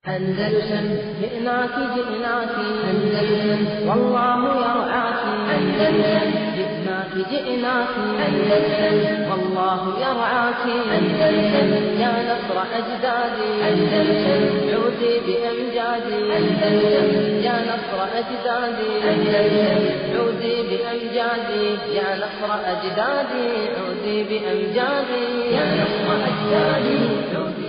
أندلسن جئناك جئناك أندلسن والله يرعاك أندلسن جئناك جئناك أندلسن والله يرعاك أندلسن يا نصر أجدادي أندلسن عودي بأمجادي أندلسن يا نصر أجدادي أندلسن عودي بأمجادي يا نصر أجدادي عودي بأمجادي يا نصر أجدادي عودي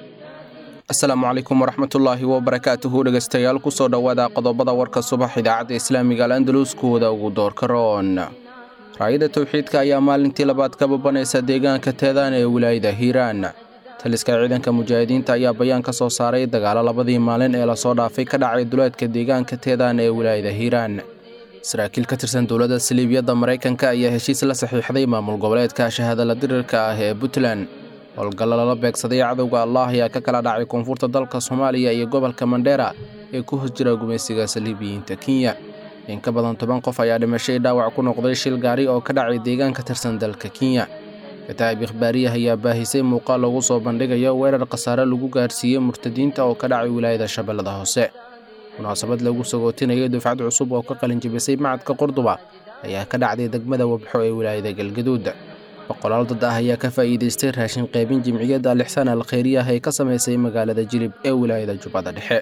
asalaamu calaykum waraxmatullaahi wabarakaatuhu dhegaystayaal kusoo dhowaada qodobada warka subax idaacadda islaamiga al andalus kuwada ugu doorka roon raayada towxiidka ayaa maalintii labaad ka babanaysa deegaanka teedaan ee wilaayada hiiraan taliska ciidanka mujaahidiinta ayaa bayaan ka soo saaray dagaalo labadii maalin ee lasoo dhaafay ka dhacay duleedka deegaanka teedaan ee wilaayada hiiraan saraakiil ka tirsan dowladda saliibiyadda maraykanka ayaa heshiis la saxiixday maamul goboleedka shahadala dirirka ah ee puntland howlgalla lala beegsaday cadowga allah ayaa ka kala dhacay koonfurta dalka soomaaliya iyo gobolka mandheera ee ku hos jira gumaysiga saliibiyiinta kenya in ka badan toban qof ayaa dhimashay dhaawac ku noqday shil gaari oo ka dhacay deegaan ka tirsan dalka kenya kataa'ib ikhbaariyah ayaa baahisay muuqaal lagu soo bandhigayo weerar khasaare lagu gaarsiiyey murtadiinta oo ka dhacay wilaayada shabeellada hoose munaasabad lagu sagootinayo dufcad cusub oo ka qalinjibisay macadka qordoba ayaa ka dhacday degmada wabxo ee wilaayada galgaduud boqolaal dad ah ayaa ka faa'iidaystay raashin qaybin jimciyadda alixsaan al khayriyah ee ka samaysay magaalada jilib ee wilaayada jubbada dhexe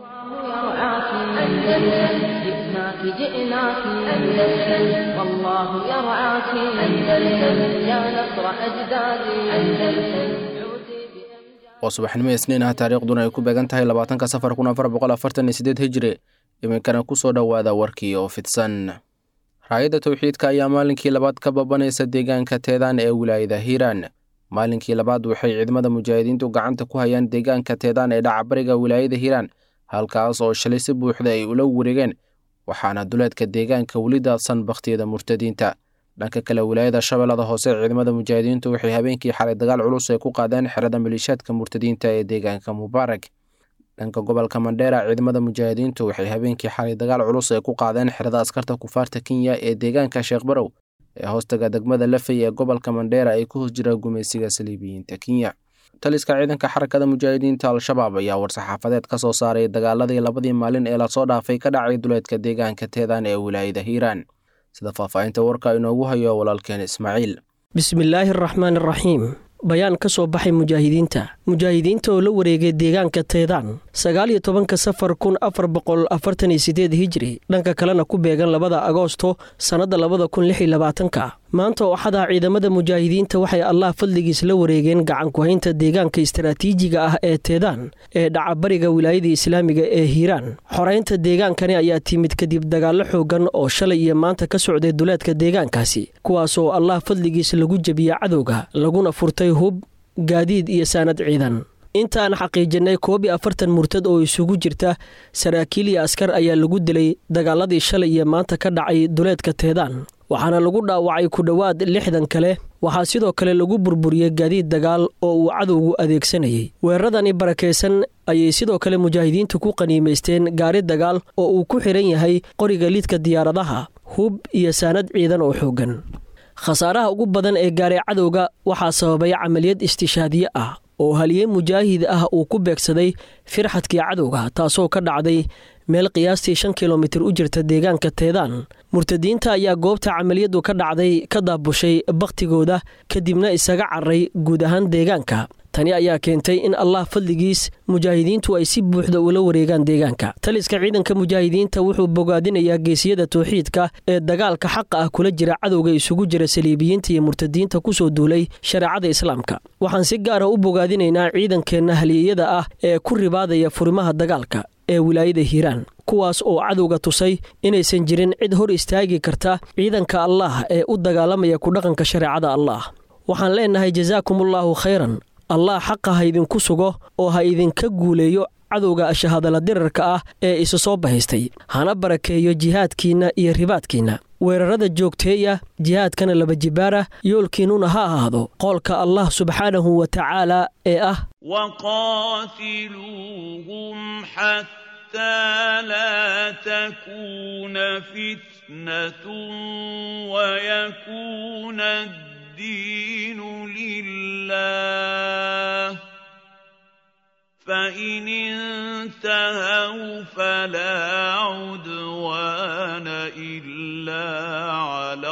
يرعاك أندلسن جئناك جئناك أندلسن والله يرعاك أندلسن يا نصر أجدادي أندلسن عودي بأمجادي waa subaxnimo isniin ah taariikhduna ay ku beegan tahay labaatanka safar kun afar boqol afartan iyo sideed hijri iminkana ku soo dhowaada warkii oo fidsan raayadda towxiidka ayaa maalinkii labaad ka babanaysa deegaanka teedaan ee wilaayada hiiraan maalinkii labaad waxay ciidamada mujaahidiintu gacanta ku hayaan deegaanka teedaan ee dhacabariga wilaayada hiiraan halkaas oo shalay si buuxda ay ula wareegeen waxaana duleedka deegaanka weli daadsan bakhtiyada murtadiinta dhanka kale wilaayada shabeellada hoose ciidamada mujaahidiintu waxay habeenkii xalay dagaal culus ay ku qaadeen xerada maliishaadka murtadiinta ee deegaanka mubaarak dhanka gobolka mandheera ciidamada mujaahidiintu waxay habeenkii xalay dagaal culus ay ku qaadeen xerada askarta kufaarta kenya ee deegaanka sheekh barow ee hoostaga degmada lafey ee gobolka mandheera ay ku hos jira gumaysiga saliibiyiinta kenya taliska ciidanka xarakada mujaahidiinta al-shabaab ayaa war-saxaafadeed ka soo saaray dagaaladii labadii maalin ee lasoo dhaafay ka dhacay duleedka deegaanka teedaan ee wilaayada hiiraan sida faahfaahinta warka inoogu hayo walaalkeen ismaaciil bismillaahi araxmaan araxiim bayaan ka soo baxay mujaahidiinta mujaahidiinta oo la wareegay deegaanka teedaan sagaal iyo tobanka safar kun afar boqol afartan iyo sideed hijri dhanka kalena ku beegan labada agoosto sannadda labada kun lix iyo labaatanka maanta ooxadaa ciidamada mujaahidiinta waxay allah fadligiis la wareegeen gacankuhaynta deegaanka istaraatiijiga ah ee teedaan ee dhacabariga wilaayada islaamiga ee hiiraan xoraynta deegaankani ayaa timid kadib dagaallo xoogan oo shalay iyo maanta ka socday duleedka deegaankaasi kuwaasoo allah fadligiis lagu jebiya cadowga laguna furtay hub gaadiid iyo saanad ciidan intaan xaqiijinay koob iyo afartan murtad oo isugu jirta saraakiil iyo askar ayaa lagu dilay dagaaladii shalay iyo maanta ka dhacay duleedka teedaan waxaana lagu dhaawacay ku dhowaad lixdan kale waxaa sidoo kale lagu burburiyey gaadiid dagaal oo uu cadowgu adeegsanayay weeraradani barakaysan ayay sidoo kale mujaahidiintu ku qaniimaysteen gaari dagaal oo uu ku xidhan yahay qoriga lidka diyaaradaha hub iyo saanad ciidan oo xooggan khasaaraha ugu badan ee gaaray cadowga waxaa sababay camaliyad istishaadiye ah oo haliyey mujaahid ah uu ku beegsaday firxadkii cadowga taasoo ka dhacday meel qiyaastii shan kilomitir u jirta deegaanka teedaan murtadiinta ayaa goobta camaliyaddu ka dhacday ka daabushay bakhtigooda kadibna isaga carray guud ahaan deegaanka tani ayaa keentay in allah fadligiis mujaahidiintu ay si buuxda ula wareegaan deegaanka taliska ciidanka mujaahidiinta wuxuu bogaadinayaa geesiyada towxiidka ee dagaalka xaqa ah kula jira cadowga isugu jira saliibiyiinta iyo murtadiinta kusoo duulay shareecada islaamka waxaan si gaara u bogaadinaynaa ciidankeenna haliyeyada ah ee ku ribaadaya furimaha dagaalka ee wilaayada hiiraan kuwaas oo cadowga tusay inaysan jirin cid hor istaagi karta ciidanka allaah ee u dagaalamaya ku dhaqanka shareecada allaah waxaan leenahay jasaakumullaahu khayran allah xaqa ha idinku sugo oo ha idinka guuleeyo cadowga shahadala dirarka ah ee isu soo bahaystay hana barakeeyo jihaadkiinna iyo ribaadkiinna weerarada joogteeya jihaadkana laba jibaara yoolkiinnuna ha ahaado qoolka allah subxaanahu wa tacaala ee ah وقاتلوهم حتى لا تكون فتنة ويكون الدين لله فإن انتهوا فلا عدوان إلا على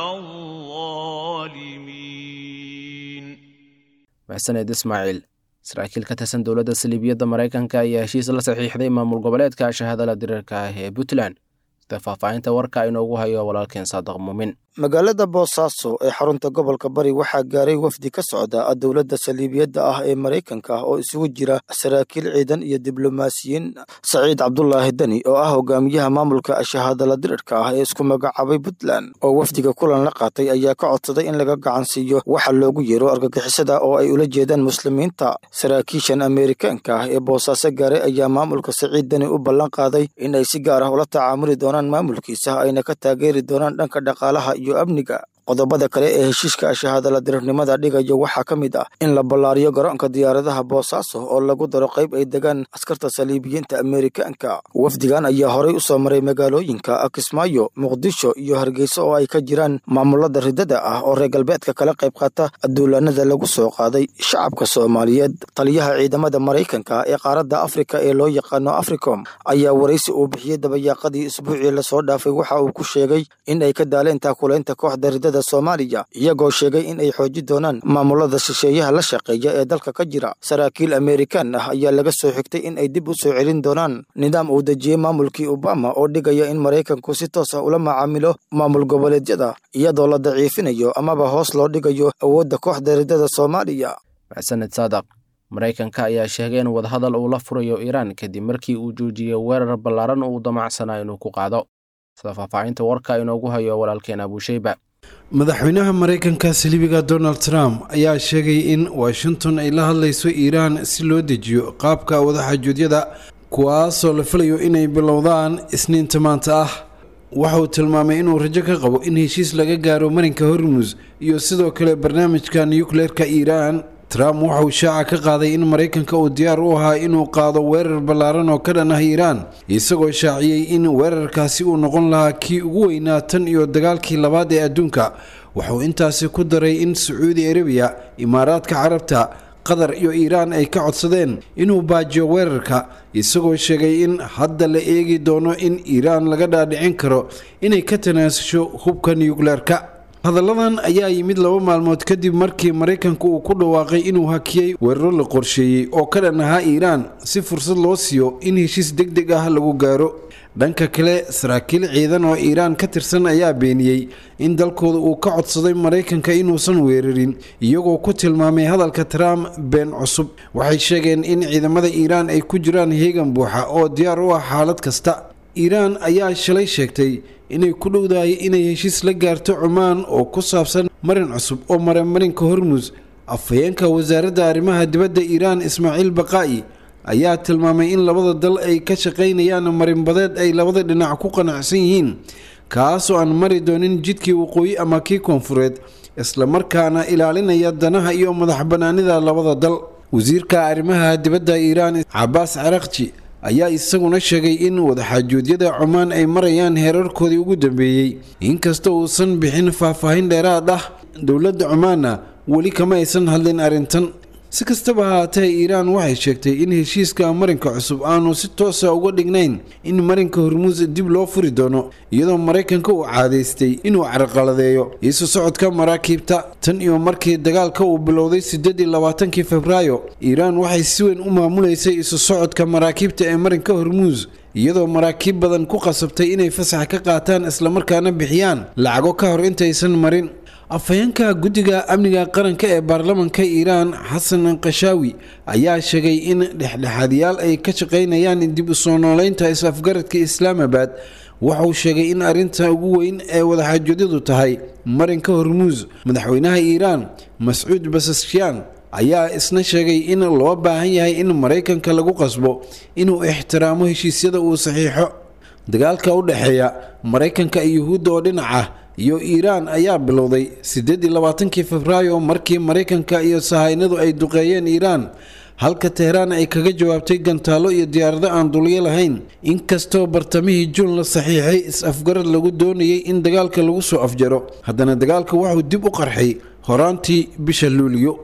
الظالمين maxsaneed ismaaciil saraakiil ka tirsan dowladda saliibiyadda maraykanka ayaa heshiis la saxiixday maamul goboleedka shahadala diriirka ah ee puntland sida faahfaahinta warka inoogu hayo walaalkeen saadaq muumin magaalada boosaaso ee xarunta gobolka bari waxaa gaaray wafdi ka socda dowladda saliibiyadda ah ee maraykanka oo isugu jira saraakiil ciidan iyo diblomaasiyiin saciid cabdulaahi deni oo ah hogaamiyaha maamulka shahaadala dirirka ah ee isku magacaabay puntland oo wafdiga kulan la qaatay ayaa ka codsaday in laga gacan siiyo waxa loogu yeero argagixisada oo ay ula jeedaan muslimiinta saraakiishan ameerikaanka ah ee boosaaso gaaray ayaa maamulka saciid deni u ballan qaaday in ay si gaar ah ula tacaamuli doonaan maamulkiisa ayna ka taageeri doonaan dhanka dhaqaalaha iyo amniga qodobada kale ee heshiiska shahaadala dirirnimada dhigaya waxaa ka mid ah in la ballaariyo garoonka diyaaradaha boosaaso oo lagu daro qayb ay degaan askarta saliibiyiinta ameerikaanka wafdigan ayaa horay u soo maray magaalooyinka kismaayo muqdisho iyo hargeysa oo ay ka jiraan maamulada ridada ah oo reer galbeedka kala qayb qaata duulaanada lagu soo qaaday shacabka soomaaliyeed taliyaha ciidamada maraykanka ee qaaradda afrika ee loo yaqaano africom ayaa waraysi uu bixiyey dabayaaqadii isbuucii lasoo dhaafay waxa uu ku sheegay in ay ka daaleen taakulaynta kooxda ridada soomaaliya iyagoo sheegay in ay xooji doonaan maamulada shisheeyaha la shaqeeya ee dalka ka jira saraakiil ameerikaan ah ayaa laga soo xigtay in ay dib u soo celin doonaan nidaam uu dejiyey maamulkii obama oo dhigaya in maraykanku si toos ah ula macaamilo maamul goboleedyada iyadoo la daciifinayo amaba hoos loo dhigayo awoodda kooxda ridada soomaaliya maxsaned saadaq maraykanka ayaa sheegay in wadahadal uu la furayo iiraan kadib markii uu joojiyey weerar ballaaran uu damacsanaa inuu ku qaado sida faahfaahinta warka inoogu hayo walaalkeen abuusheyba madaxweynaha maraykanka saliibiga donald trump ayaa sheegay in washington ay la hadlayso iiraan si loo dejiyo qaabka wadaxaajuudyada kuwaasoo la filayo inay bilowdaan isniinta maanta ah waxa uu tilmaamay inuu rajo ka qabo in heshiis laga gaaro marinka hormus iyo sidoo kale barnaamijka nukleerka iiraan trump waxa uu shaaca ka qaaday in maraykanka uu diyaar u ahaa inuu qaado weerar ballaaran oo ka dhan ah iiraan isagoo shaaciyey in weerarkaasi uu noqon lahaa kii ugu weynaa tan iyo dagaalkii labaad ee adduunka wuxuu intaasi ku daray in sacuudi arabiya imaaraadka carabta qatar iyo iiraan ay ka codsadeen inuu baajiyo weerarka isagoo sheegay in hadda la eegi doono in iiraan laga dhaadhicin karo inay ka tanaasusho hubka nukleerka hadalladan ayaa yimid laba maalmood kadib markii maraykanku uu ku dhawaaqay inuu hakiyey weeraro la qorsheeyey oo ka dhan ahaa iiraan si fursad loo siiyo in heshiis deg deg ah lagu gaaro dhanka kale saraakiil ciidan oo iiraan ka tirsan ayaa beeniyey in dalkooda uu ka codsaday maraykanka inuusan weerarin iyagoo ku tilmaamay hadalka trump been cusub waxay sheegeen in ciidamada iiraan ay ku jiraan heegan buuxa oo diyaar u ah xaalad kasta iiraan ayaa shalay sheegtay inay ku dhowdahay inay heshiis la gaarto cumaan oo ku saabsan marin cusub oo mara marinka hormus afhayeenka wasaaradda arrimaha dibadda iiraan ismaaciil baqaa'i ayaa tilmaamay in labada dal ay ka shaqaynayaan marinbadeed ay labada dhinac ku qanacsan yihiin kaasoo aan mari doonin jidkii waqooyi ama kii koonfureed islamarkaana ilaalinaya danaha iyo madax bannaanida labada dal wasiirka arrimaha dibadda iiraan cabaas carakji ayaa isaguna sheegay in wadaxaajuudyada cumaan ay marayaan heerarkoodii ugu dambeeyey inkasta uusan bixin faahfaahin dheeraad ah dowladda cumaanna weli kama aysan hadlin arrintan si kastaba haatee iiraan waxay sheegtay in heshiiska marinka cusub aanu si toosa uga dhignayn in marinka hormuus dib loo furi doono iyadoo maraykanka uu caadaystay inuu carqaladeeyo isu socodka maraakiibta tan iyo markii dagaalka uu bilowday sideedii labaatankii febraayo iiraan waxay si weyn u maamuleysay isu socodka maraakiibta ee marinka hormuus iyadoo maraakiib badan ku qasabtay inay fasax ka qaataan islamarkaana bixiyaan lacago ka hor intaysan marin afhayeenka guddiga amniga qaranka ee baarlamanka iiraan xasan kashaawi ayaa sheegay in dhexdhexaadyaal ay ka shaqaynayaan dib u soo nooleynta is-afgaradka islaamabad waxauu sheegay in arrinta ugu weyn ee wadaxaajoodadu tahay marinka hormuus madaxweynaha iiraan mascuud basaskyaan ayaa isna sheegay in loo baahan yahay in maraykanka lagu qasbo inuu ixtiraamo heshiisyada uu saxiixo dagaalka u dhexeeya maraykanka iyo yuhuudda oo dhinac ah iyo iiraan ayaa bilowday siddeedii labaatankii febraayo markii maraykanka iyo sahaynadu ay duqeeyeen iiraan halka teheraan ay kaga jawaabtay gantaallo iyo diyaarado aan dulyo lahayn inkastoo bartamihii juun la saxiixay is-afgarad lagu doonayay in dagaalka lagu soo afjaro haddana dagaalka wuxuu dib u qarxay horaantii bisha luuliyo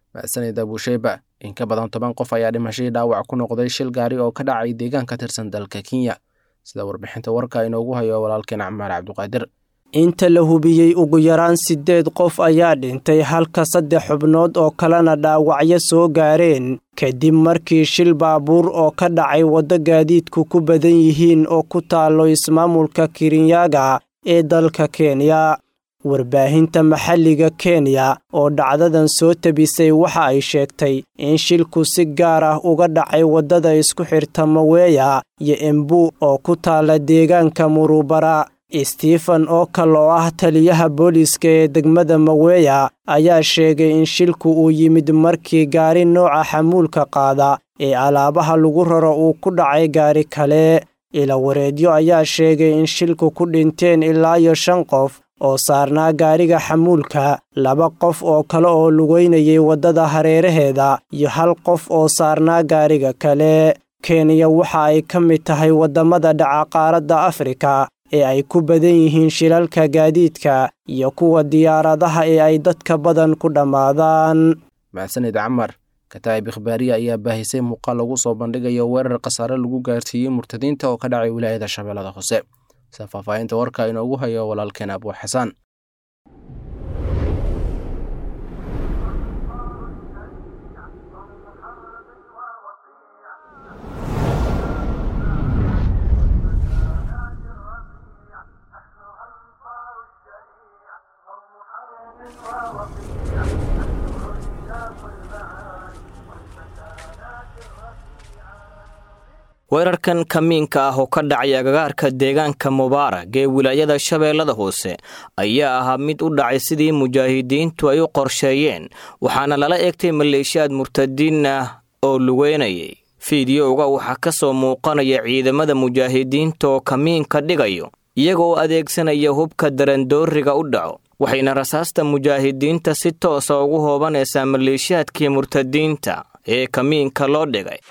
mahadsanid abuusheyba in ka badan toban qof ayaa dhimashadii dhaawac ku noqday shil gaari oo ka dhacay deegaan ka tirsan dalka kenya sida warbixinta warka inoogu hayo walaalkeen camaar cabdiqaadir inta la hubiyey ugu yaraan siddeed qof ayaa dhintay halka saddex xubnood oo kalena dhaawacyo soo gaareen kadib markii shil baabuur oo ka dhacay waddo gaadiidku ku badan yihiin oo ku taallo ismaamulka kirinyaga ee dalka kenya warbaahinta maxalliga kenya oo dhacdadan soo tabisay waxa ay sheegtay in shilku si gaar ah uga dhacay waddada isku xirta maweya iyo embu oo ku taalla deegaanka murubara stephen oo kal oo ah taliyaha booliiska ee degmada maweya ayaa sheegay in shilku uu yimid markii gaari nooca xamuulka qaada ee alaabaha lagu raro uu ku dhacay gaari kale ilawareedyo ayaa sheegay in shilku ku dhinteen ilaa iyo shan qof oo saarnaa gaariga xamuulka laba qof oo kale oo lugeynayay waddada hareeraheeda iyo hal qof oo saarnaa gaariga kale kenya waxa ay ka mid tahay waddamada dhaca qaaradda afrika ee ay ku badan yihiin shilalka gaadiidka iyo kuwa diyaaradaha ee ay dadka badan ku dhammaadaan mahadsanid camar kataa'ib ikhbaariya ayaa baahisay muuqaal lagu soo bandhigayo weerar khasaare lagu gaarsiiyey murtadiinta oo ka dhacay wilaayada shabeellada hoose sida faahfaahinta warka inoogu hayo walaalkeen abuu xasaan weerarkan kamiinka ah oo ka dhacay agagaarka deegaanka mubaarag ee wilaayada shabeellada hoose ayaa ahaa mid u dhacay sidii mujaahidiintu ay u qorsheeyeen waxaana lala eegtay maleeshiyaad murtadiin ah oo lugeynayay fiidiyowga waxaa ka soo muuqanaya ciidamada mujaahidiinta oo kamiinka dhigayo iyagoo adeegsanaya hubka darandooriga u dhaco waxayna rasaasta mujaahidiinta si toosa ugu hoobanaysaa maleeshiyaadkii murtadiinta ee kamiinka loo dhigay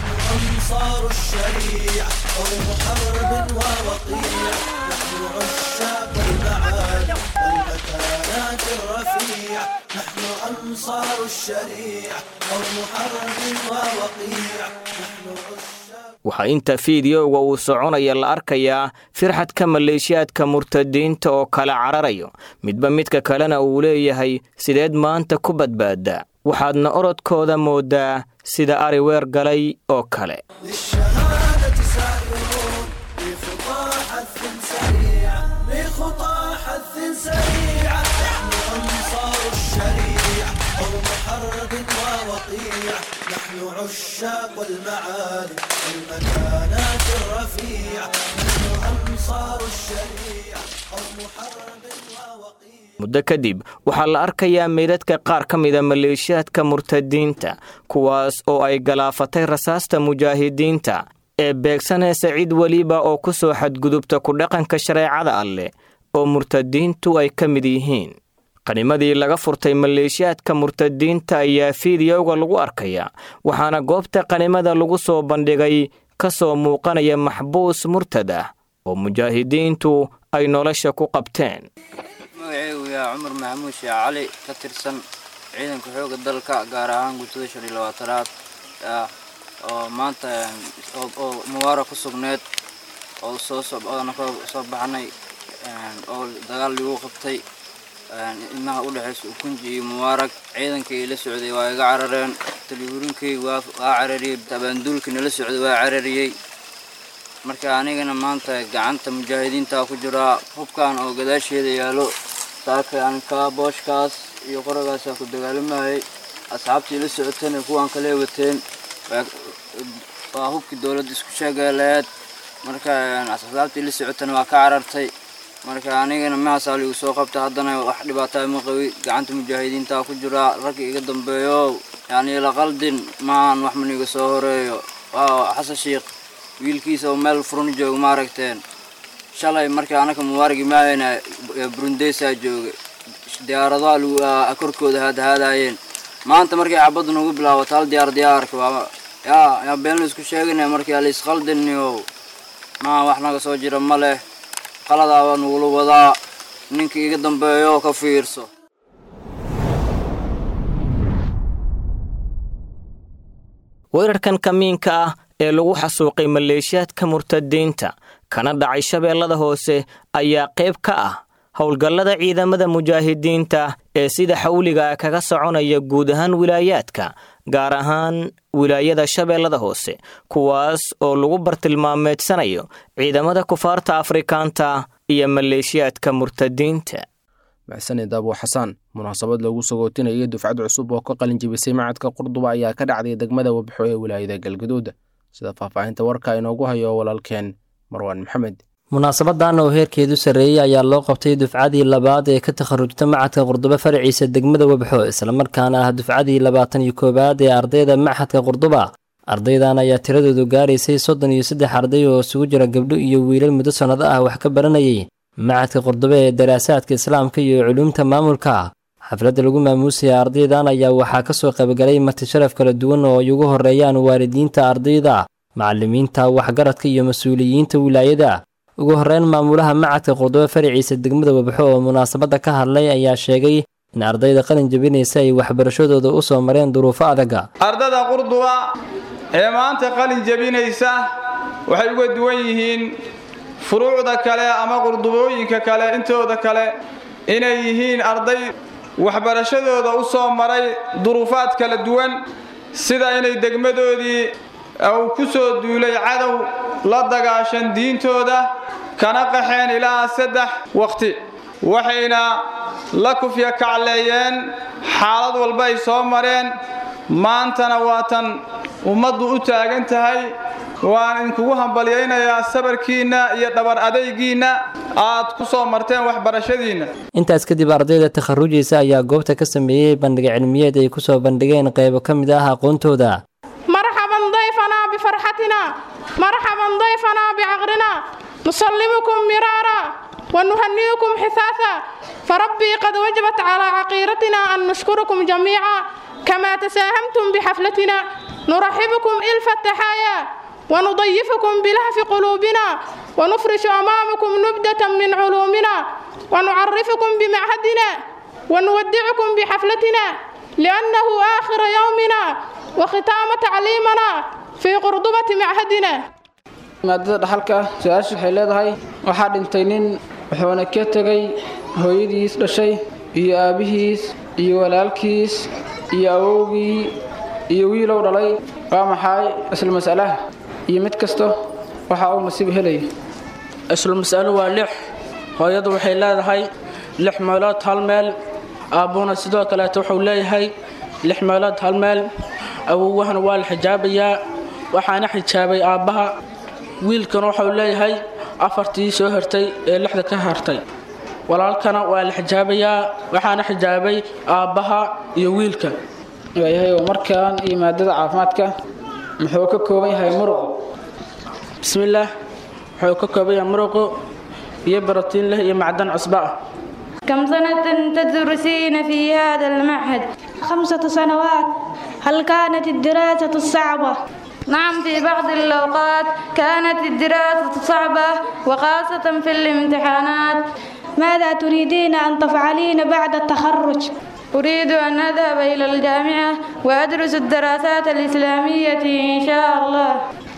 أنصار الشريعة قوم حرب ووقيع نحن عشاق المعالي والمكانات الرفيعة نحن أنصار الشريعة قوم حرب ووقيع نحن عشاق waxaa inta fiidiyowga uu soconaya la arkayaa firxadka maleeshiyaadka murtadiinta oo kala cararayo midba midka kalena uu leeyahay sideed maanta ku badbaada waxaadna orodkooda moodaa sida ari weer galay oo kale للشهادة سائرون بخطى حث سريع بخطى حث سريع نحن أنصار الشريعة قوم حرب ووقيع نحن عشاق المعالي والمكانات الرفيعة نحن أنصار الشريعة قوم حرب ووقيع muddo kadib waxaa la arkayaa meydadka qaar ka mida maleeshiyaadka murtadiinta kuwaas oo ay galaafatay rasaasta mujaahidiinta ee beegsanaysa cid weliba oo ku soo xadgudubta ku dhaqanka shareecada alleh oo murtadiintu ay ka mid yihiin qanimadii laga furtay maleeshiyaadka murtadiinta ayaa fiidiyowga lagu arkayaa waxaana goobta qanimada lagu soo bandhigay ka soo muuqanaya maxbuus murtad ah oo mujaahidiintu ay nolosha ku qabteen magaceygu yaa cumar maxamuud sheekh cali ka tirsan ciidanka xoogga dalka gaar ahaan guutada shan iyo labaatanaad oo maanta oo mubaara ku sugneed oo soo oona ka soo baxnay oo dagaal lagu qabtay ilmaha u dhexaysa ukunji iyo mubaarag ciidankii la socday waa iga carareen taliyuurinkii waa carariyey abaanduulkii nala socday waa carariyey marka anigana maanta gacanta mujaahidiinta ku jiraa hubkan oo gadaasheeda yaalo saaka aan kaa booshkaas iyo qoragaasaa ku dagaalamayay asxaabtii la socotana kuwaan kale wateen waa hubkii dowladda isku sheegaleed marka asxaabtii la socotana waa ka carartay marka anigana mahaasaa ligu soo qabta haddana wax dhibaataa ma qabi gacanta mujaahidiinta ku jiraa ragga iga dambeeyo yani la qaldin maahan wax maniga soo horeeyo waa xasan sheikh wiilkiisa oo meel furan jooga ma aragteen shalay markii anaka mubaaragi maayana burundeysaa joogay diyaaradaha korkooda haadahaadaayeen maanta markay xabaddu nagu bilaabato hal diyaar diyaarka waa yaa yaa been la isku sheegana markii la isqaldiniyo maa wax naga soo jira ma leh qaladaaba nagula wadaa ninka iga dambeeyo ka fiirso weerarkan kamiinka ah ee lagu xasuuqay maleeshiyaadka murtadiinta kana dhacay shabeellada hoose ayaa qayb ka ah howlgallada ciidamada mujaahidiinta ee sida xawliga kaga soconaya guud ahaan wilaayaadka gaar ahaan wilaayada shabeellada hoose kuwaas oo lagu bartilmaameedsanayo ciidamada kufaarta afrikaanta iyo maleeshiyaadka murtadiinta maxsanid abu xasaan munaasabad lagu sagootinayay dufcad cusub oo ka qalin jebisay macadka qurduba ayaa ka dhacday degmada wabxo ee wilaayada galgaduud sida faahfaahinta warka inoogu hayo walaalkeen marwaan maxamed munaasabadan oo heerkeedu sarreeyey ayaa loo qabtay dufcadii labaad ee ka takharujta macadka qurduba faraciisa degmada webxo islamarkaana ah dufcadii labaatan iyo koowaad ee ardayda maxadka qurduba ardaydan ayaa tiradoodu gaaraysay soddon iyo saddex arday oo isugu jira gabdho iyo wiilal muddo sannado ah wax ka baranayay macadka qurduba ee daraasaadka islaamka iyo culuumta maamulka xafladda lagu maamuusaya ardaydan ayaa waxaa ka soo qaybgalay marti sharaf kala duwan oo ay ugu horreeyaan waalidiinta ardayda macallimiinta waxgaradka iyo mas-uuliyiinta wilaayada ugu horreyn maamulaha macadka qurduba faraciisa degmada webxo oo munaasabadda ka hadlay ayaa sheegay in ardayda qalin jebinaysa ay waxbarashadooda u soo mareen duruufo adaga ardada qurduba ee maanta qalin jebinaysa waxay uga duwan yihiin furuucda kale ama qurdubooyinka kale intooda kale inay yihiin arday waxbarashadooda u soo maray duruufaad kala duwan sida inay degmadoodii uu ku soo duulay cadow la dagaashan diintooda kana qaxeen ilaa saddex waqti waxayna la kufya kacleeyeen xaalad walba ay soo mareen maantana waatan ummaddu u taagan tahay waan idinkugu hambalyaynayaa sabarkiinna iyo dhabar adaygiinna aad ku soo marteen waxbarashadiinna intaas kadib ardayda takharujaysa ayaa goobta ka sameeyey bandhiga cilmiyeed ay ku soo bandhigeen qaybo ka mid ah aqoontooda مرحبا ضيفنا بفرحتنا مرحبا ضيفنا بعقرنا نسلمكم مرارا ونهنئكم حثاثا فربي قد وجبت على عقيرتنا أن نشكركم جميعا كما تساهمتم بحفلتنا نرحبكم إلف التحايا ونضيفكم بلهف قلوبنا ونفرش أمامكم نبدة من علومنا ونعرفكم بمعهدنا ونودعكم بحفلتنا لأنه آخر يومنا وختام تعليمنا في قرضبة معهدنا maadada dhaxalka su-aasha waxay leedahay waxaa dhintay nin wuxuuna ka tegay hooyadiis dhashay iyo aabbihiis iyo walaalkiis iyo awowgii iyo wiilow dhalay waa maxay isla mas'alaha iyo mid kasta waxa uu nasiib helaya isla mas'alo waa lix hooyadu waxay leedahay lix meelood hal meel aabbuna sidoo kaleeto wuxuu leeyahay lix meelood hal meel awowahana waa la xijaabayaa waxaana xijaabay aabbaha wiilkana wuxuu leeyahay afartii soo hartay ee lixda ka hartay walaalkana waa la xijaabayaa waxaana xijaabay aabbaha iyo wiilka waayahay oo markaan iyo maadada caafimaadka muxuu ka kooban yahay muruqu bismillaah wuxuu ka kooban yahay muruqu iyo barotiin leh iyo macdan cusba ah كم سنة تدرسين في هذا المعهد؟ خمسة سنوات هل كانت الدراسة صعبة؟ نعم في بعض الأوقات كانت الدراسة صعبة وخاصة في الامتحانات ماذا تريدين أن تفعلين بعد التخرج؟ أريد أن أذهب إلى الجامعة وأدرس الدراسات الإسلامية إن شاء الله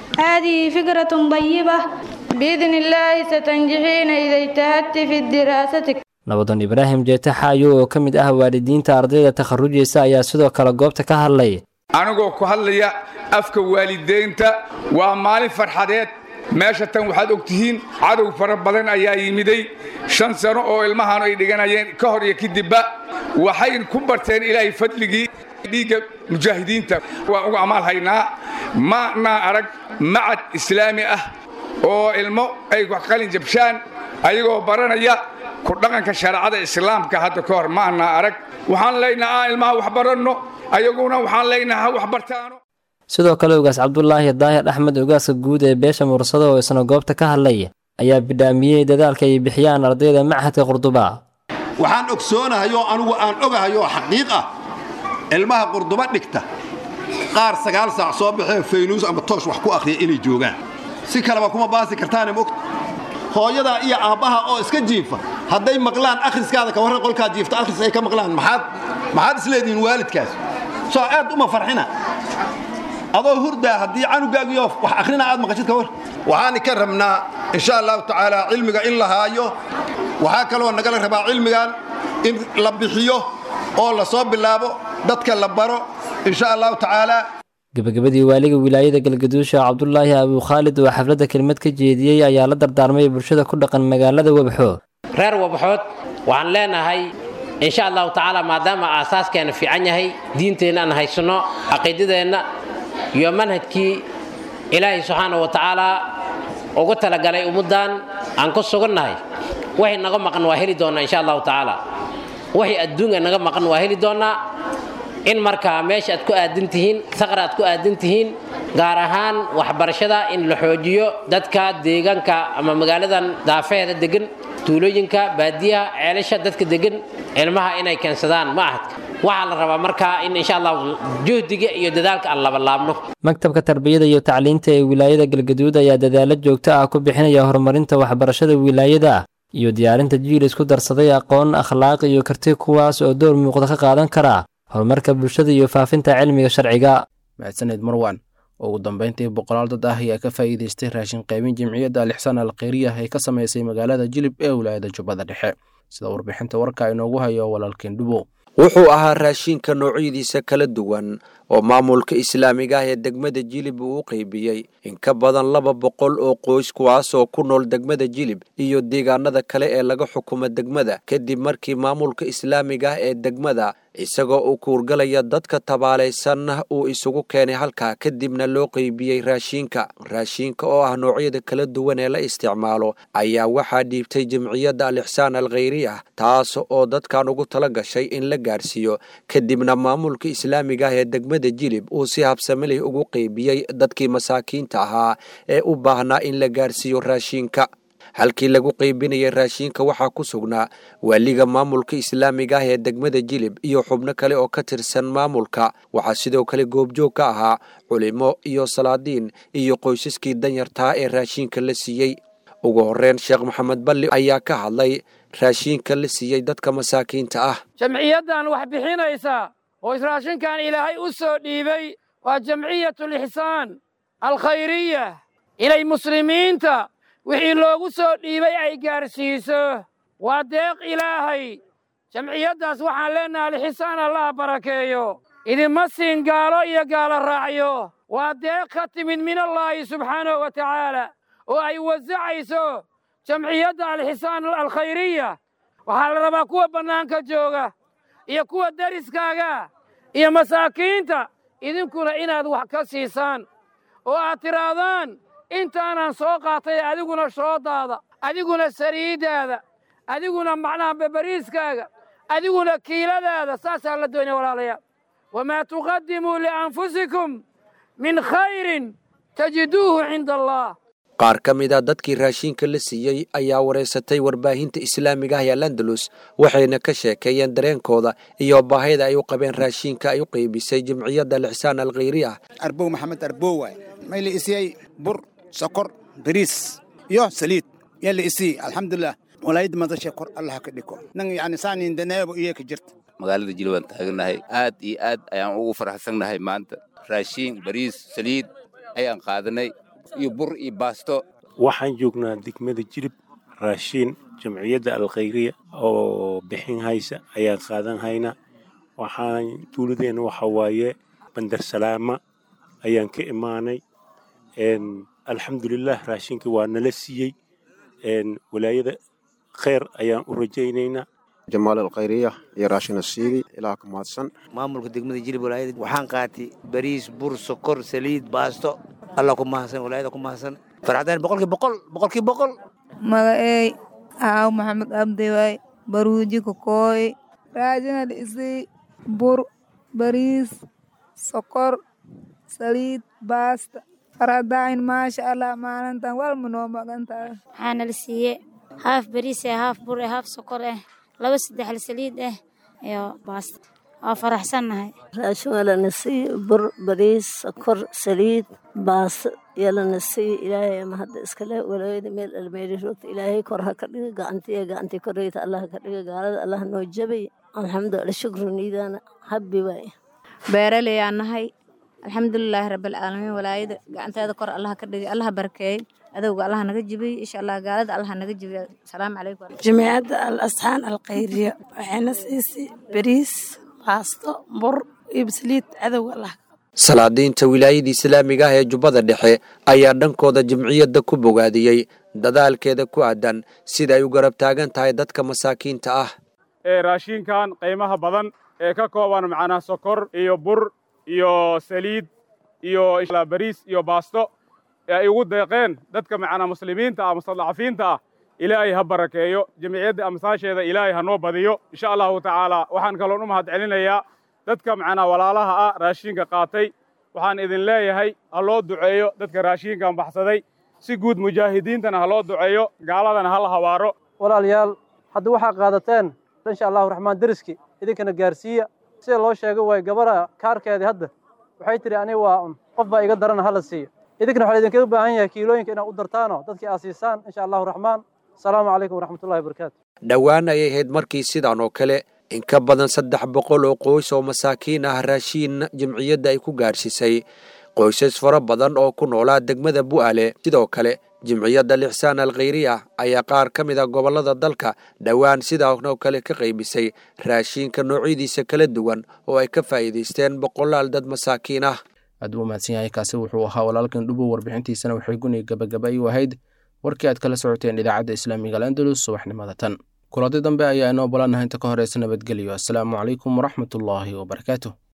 هذه فكرة طيبة بإذن الله ستنجحين إذا اجتهدت في دراستك nabadan ibraahim jeete xaayo oo ka mid ah waalidiinta ardayda takharujaysa ayaa sidoo kale goobta ka hadlay anigoo ku hadlaya afka waalideynta waa maalin farxadeed meesha tan waxaad og tihiin cadow fara badan ayaa yimiday shan sano oo ilmahan ay dhiganayeen ka hor iyo kadibba waxay ku barteen ilaahay fadligii dhiigga mujaahidiinta waan uga amaal haynaa maanaa arag macad islaami ah oo ilmo ay qalin jabshaan ayagoo baranaya ku dhaqanka shareecada islaamka hadda ka hor ma anaa arag waxaan leynaha aan ilmaha wax baranno ayaguna waxaan leynaha ha wax bartaano sidoo kale ugaas cabdulaahi daahir axmed ugaaska guud ee beesha mursado oo isna goobta ka hadlay ayaa bidhaamiyey dadaalka ay bixiyaan ardayda machadka qurduba waxaan ogsoonahayo anigu aan ogahayo xaqiiq ah ilmaha qurduba dhigta qaar sagaal saac soo baxee faynuus ama toosh wax ku akhriya inay joogaan si kaleba kuma baasi kartaane mogta hooyadaa iyo aabbaha oo iska jiifa hadday maqlaan akhriskaada ka warran qolkaa jiifta akhris ay ka maqlaan maxaad maxaad isleedihiin waalidkaas soo aad uma farxina adoo hurdaa haddii canugaagiyo wax akhrina aad maqashid ka war waxaan ka rabnaa insha allahu tacaala cilmiga in la haayo waxaa kaloo nagala rabaa cilmigan in la bixiyo oo la soo bilaabo dadka la baro insha allahu tacaala gebagabadii waaliga wilaayada galgaduusha cabdulaahi abuukhaalid oo xafladda kelmad ka jeediyey ayaa la dardaarmay bulshada ku dhaqan magaalada webxo reer wabxood waxaan leenahay insha allahu tacaala maadaama aasaaskeenna fiican yahay diinteenna aan haysanno caqiidadeenna iyo manhajkii ilaahay subxaana wa tacaala ugu talagalay ummaddan aan ku sugannahay waxay naga maqan waa heli doonnaa insha allahu tacaala waxay adduunka naga maqan waa heli doonnaa in markaa meesha aad ku aadan tihiin saqra aad ku aadan tihiin gaar ahaan waxbarashada in la xoojiyo dadka deegaanka ama magaaladan daafeheeda degan tuulooyinka baadiyaha ceelasha dadka degan ilmaha inay keensadaan ma ahadka waxaa la rabaa markaa in insha allahu juhdiga iyo dadaalka aan labalaabno maktabka tarbiyada iyo tacliinta ee wilaayada galgaduud ayaa dadaalo joogto ah ku bixinaya horumarinta waxbarashada wilaayada iyo diyaarinta jiil isku darsaday aqoon akhlaaq iyo karti kuwaas oo door muuqda ka qaadan kara horumarka bulshada iyo faafinta cilmiga sharciga mahadsaneed marwan ugu dambeyntii boqolaal dad ah ayaa ka faa'iidaystay raashin qaybin jimciyadda alixsaan alkhayriyah ee ka samaysay magaalada jilib ee wilaayada jubbada dhexe sida warbixinta warka inoogu hayo walaalkeen dhubow wuxuu ahaa raashinka noocyadiisa kala duwan oo maamulka islaamiga ah ee degmada jilib uu u qaybiyey in ka badan laba boqol oo qoys kuwaasoo ku nool degmada jilib iyo deegaanada kale ee laga xukumo degmada kadib markii maamulka islaamiga ah ee degmada isagoo uu kuurgalaya dadka tabaalaysan uu isugu keenay halkaa kadibna loo qeybiyey raashiinka raashiinka oo ah noocyada kala duwan ee la isticmaalo ayaa waxaa dhiibtay jamciyadda alixsaan alkhayri ah taas oo dadkan ugu tala gashay in la gaarsiiyo kadibna maamulka islaamiga ah ee degmada jilib uu si habsamilih ugu qeybiyey dadkii masaakiinta ahaa ee u baahnaa in la gaarsiiyo raashiinka halkii lagu qaybinayay raashiinka waxaa ku sugnaa waaliga maamulka islaamiga ah ee degmada jilib iyo xubno kale oo ka tirsan maamulka waxaa sidoo kale goobjoog ka ahaa culimo iyo salaadiin iyo qoysaskii danyartaa ee raashiinka la siiyey ugu horreyn sheekh maxamed balli ayaa ka hadlay raashiinka la siiyey dadka masaakiinta ah jamciyaddan wax bixinaysa oo israashinkan ilaahay u soo dhiibay waa jamciyatulixsaan alkhayriya inay muslimiinta wixii loogu soo dhiibay ay gaarsiiso waa deeq ilaahay jamciyaddaas waxaan leennahay alxisaan allaha barakeeyo idinma siin gaalo iyo gaalo raacyo waa deeq ka timid min allaahi subxaanahu wa tacaala oo ay wasacayso jamciyadda alxisaan alkhayriya waxaa la rabaa kuwa bannaanka jooga iyo kuwa deriskaaga iyo masaakiinta idinkuna inaad wax ka siisaan oo aad tidhaahdaan intaanaan soo qaatay adiguna shoodaada adiguna sariiddaada adiguna macnaha babariiskaaga adiguna kiiladaada saasaa la doonaya walaalayaal wamaa tuqaddimuu lianfusikum min khayrin tajiduuhu cinda allah qaar ka mid a dadkii raashiinka la siiyey ayaa wareysatay warbaahinta islaamiga ah ee landalus waxayna ka sheekeeyeen dareenkooda iyo baahida ay u qabeen raashiinka ay u qaybisay jimciyadda lixsaan alkhayri ah arbow maxamed arbow waay may la isiyey bur sokor bariis iyo saliid yaa la isiyey alxamdulilah walaayadda madashay kor allah ka dhiko nan yani saanin daneebo iyo ka jirta magaalada jilib aan taaganahay aad iyo aad ayaan ugu faraxsannahay maanta raashiin bariis saliid ayaan qaadanay iyo bur iyo baasto waxaan joognaa degmada jilib raashiin jamciyadda alkhayriya oo bixin haysa ayaan qaadan haynaa waxaan tuuladeenna waxa waaye bandar salaama ayaan ka imaanay alxamdulilah raashinka waa nala siiyey walaayada kheyr ayaan u rajaynaynaa jamaal alkhayriya iyo raashin asiidi ilaah ka mahadsan maamulka degmada jilib walaayada waxaan qaatay bariis bur sokor saliid baasto allah ku mahadsan walaayada ku mahadsan farxadaan boqolkii boqol boqolkii boqol magaceey aaw maxamed abdi waay baruuji kokooy raajinal isi bur bariis sokor saliid baasta farxadaan maasha allah maalintan walma noo magantahay waxaana la siiye haaf bariis eh haaf bur eh haaf sokor eh laba saddexle saliid eh iyo baasta waa faraxsannahay raashin waa lana siiye bur bariis sokor saliid baasto iyo lana siiye ilaahay ama hadda iskale walaayada meel almeeri roogta ilaahay kor ha ka dhiga gacantiya gacantii koreyta allah ka dhiga gaalada allah noo jabay alxamdulilah shukru niidaana habbi waay beeraley aan nahay alxamdulilaahi rabbilcaalamiin walaayada gacanteeda kor allaha ka dhigay allaha barakeeyey adowga allaha naga jibiyey insha allah gaalada allaha naga jibiya asalaamu calaykum jamiicadda al asxaan alkhayriya waxayna siisay bariis baasto bur iyo basliid cadowga allah salaadiinta wilaayada islaamiga ah ee jubbada dhexe ayaa dhankooda jamciyadda ku bogaadiyey dadaalkeeda ku aadan sida ay u garab taagan tahay dadka masaakiinta ah ee raashinkan qiimaha badan ee ka kooban macnaa sokor iyo bur iyo saliid iyo bariis iyo baasto ee ay ugu deeqeen dadka macnaa muslimiinta ah mustadcafiinta ah ilaahay ha barakeeyo jamciyadda amsaasheeda ilaahay ha noo badiyo insha allahu tacaala waxaan kaloon u mahad celinayaa dadka macnaa walaalaha ah raashinka qaatay waxaan idin leeyahay ha loo duceeyo dadka raashinkan baxsaday si guud mujaahidiintana ha loo duceeyo gaaladana ha la hawaaro walaalayaal hadda waxaa qaadateen insha allahu raxmaan deriski idinkana gaarsiiya sida loo sheegay waay gabara kaarkeedii hadda waxay tidhi aniga waa un qof baa iga darana hala siiya idinkana waxaa idinkaga baahan yahay kiilooyinka inaad u dartaano dadkii aad siisaan insha allahu raxmaan asalaamu calaykum waraxmatullahi wabarakaatu dhowaan ayay ahayd markii sidan oo kale in ka badan saddex boqol oo qoys oo masaakiin ah raashiin jamciyadda ay ku gaadhsiisay qoysas fara badan oo ku noolaa degmada bu'aale sidoo kale jimciyadda lixsaan alkhayriya ayaa qaar ka mid a gobollada dalka dhowaan sidaanoo kale ka qaybisay raashiinka noocyadiisa kala duwan oo ay ka faa'iidaysteen boqolaal dad masaakiin ah aad buu mahadsan yahay kaasi wuxuu ahaa walaalkan dhubow warbixintiisana waxay guni gabagabay u ahayd warkii aad kala socoteen idaacadda islaamiga alandalus subaxnimada tan kuladi dambe ayaa inoo balanaha inta ka horeysa nabadgelyo asalaamu calaykum waraxmatullaahi wabarakaatu